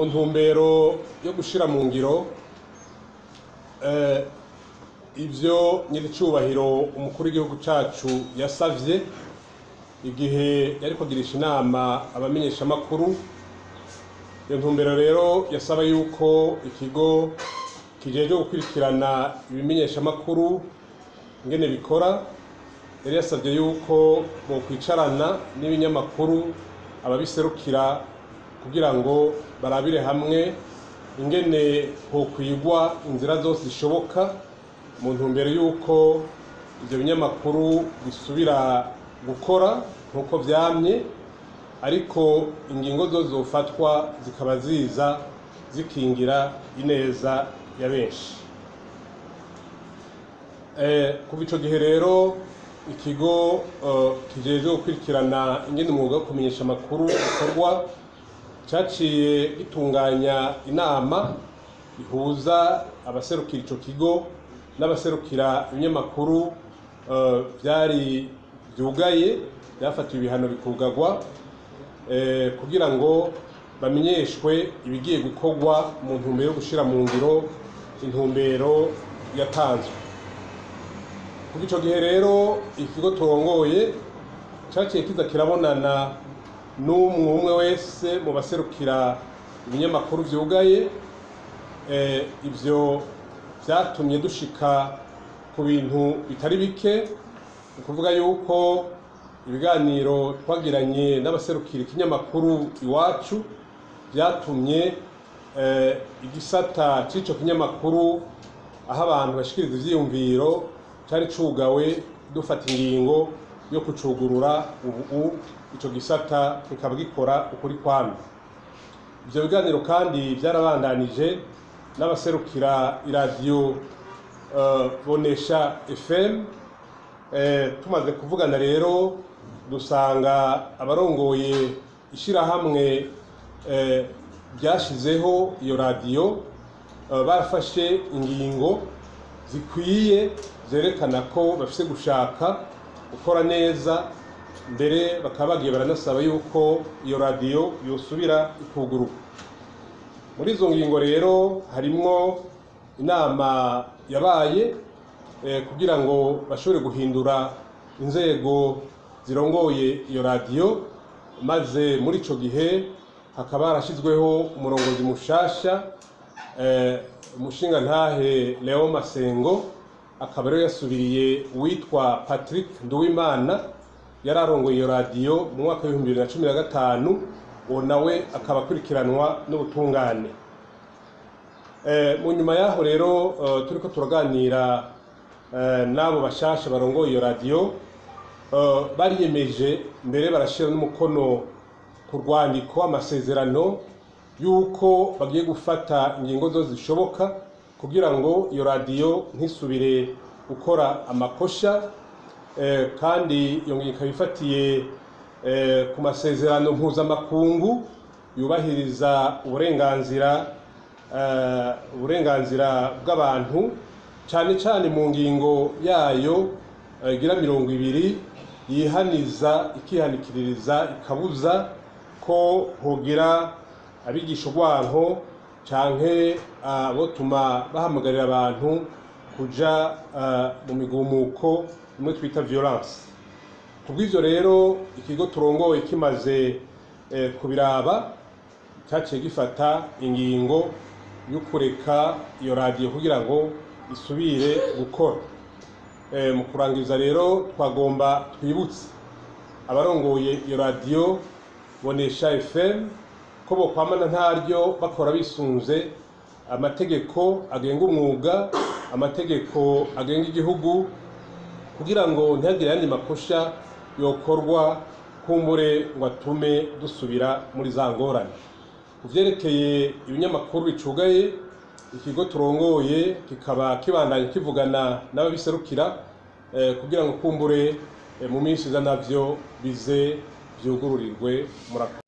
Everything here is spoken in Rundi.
mu ntumbero yo gushyira mu ngiro ibyo nyir'icyubahiro umukuru w'igihugu cyacu yasabye igihe yari kugirisha inama abamenyeshamakuru iyo ntumbero rero yasaba yuko ikigo kijejwe gukurikirana ibimenyeshamakuru ingene bikora yari yasabye yuko bokwicarana n'ibinyamakuru ababiserukira kugira ngo barabire hamwe ingene hokwigwa inzira zose zishoboka mu ntumbero y'uko ibyo binyamakuru bisubira gukora nk'uko byamye ariko ingingo zo zofatwa zikaba ziza zikingira ineza ya benshi kuva icyo gihe rero ikigo kijejwe gukurikirana ingene umwuga wo kumenyesha amakuru ukorwa cyaciye gitunganya inama ihuza abaserukira icyo kigo n'abaserukira ibinyamakuru byari byugaye byafatiwe ibihano bikugagwa kugira ngo bamenyeshwe ibigiye gukorwa mu ntumbero yo gushyira mu ngiro intumbero yatanzwe kuva icyo gihe rero ikigo turongoye cyaciye kiza kirabonana n'umwe umwe wese mu baserukira ibinyamakuru byugaye ibyo byatumye dushika ku bintu bitari bike ni ukuvuga yuko ibiganiro twagiranye n'abaserukira ikinyamakuru iwacu byatumye igisata cy'icyo kinyamakuru aho abantu bashikiriza ibyiyumviro cyari cugawe dufata ingingo yo kucugurura ubu icyo gisata kikaba gikora ukuri kwami ibyo biganiro kandi byarabandanije n'abaserukira iradiyo bonesha fm tumaze kuvugana rero dusanga abarongoye ishyirahamwe byashyizeho iyo radiyo barafashe ingingo zikwiye zerekana ko bafite gushaka gukora neza mbere bakaba bagiye baranasaba yuko iyo radiyo yosubira ikuguruka muri izo ngingo rero harimwo inama yabaye kugira ngo bashobore guhindura inzego zirongoye iyo radiyo maze muri icyo gihe hakaba harashyizweho umurongozi mushasha umushingantahe leo masengo akaba rero yasubiriye uwitwa patrick nduwimana yari arongoye iyo radiyo mu mwaka w'ibihumbi bibiri na cumi na gatanu uwo nawe akaba akurikiranwa n'ubutungane mu nyuma y'aho rero turi ko turaganira n'abo bashasha barongoye iyo radiyo bariyemeje mbere barashyira n'umukono ku rwandiko amasezerano y'uko bagiye gufata ingingo zose zishoboka kugira ngo iyo radiyo ntisubire gukora amakosha kandi iyo ngingo ikaba ifatiye ku masezerano mpuzamakungu yubahiriza uburenganzira uburenganzira bw'abantu cyane cyane mu ngingo yayo igira mirongo ibiri yihaniza ikihanikiririza ikabuza ko hogira abigisha urwanko cyangwa abotuma bahamagarira abantu kujya mu migumuko imwe twita violence ku bw'ibyo rero ikigo turongoye kimaze kubiraba cyaciye gifata ingingo yo kureka iyo radiyo kugira ngo isubire gukora mu kurangiza rero twagomba twibutse abarongoye iyo radiyo bonesha fm ko bokwamana ntaryo bakora bisunze amategeko agenga umwuga amategeko agenga igihugu kugira ngo ntihagire ayandi makosha yokorwa kumbure ngo atume dusubira muri za ngorane ku byerekeye ibinyamakuru bicugaye ikigo turongoye kikaba kibandanya kivugana n'ababiserukira kugira ngo kumbure mu minsi iza nabyo bize byugururirwe murakoze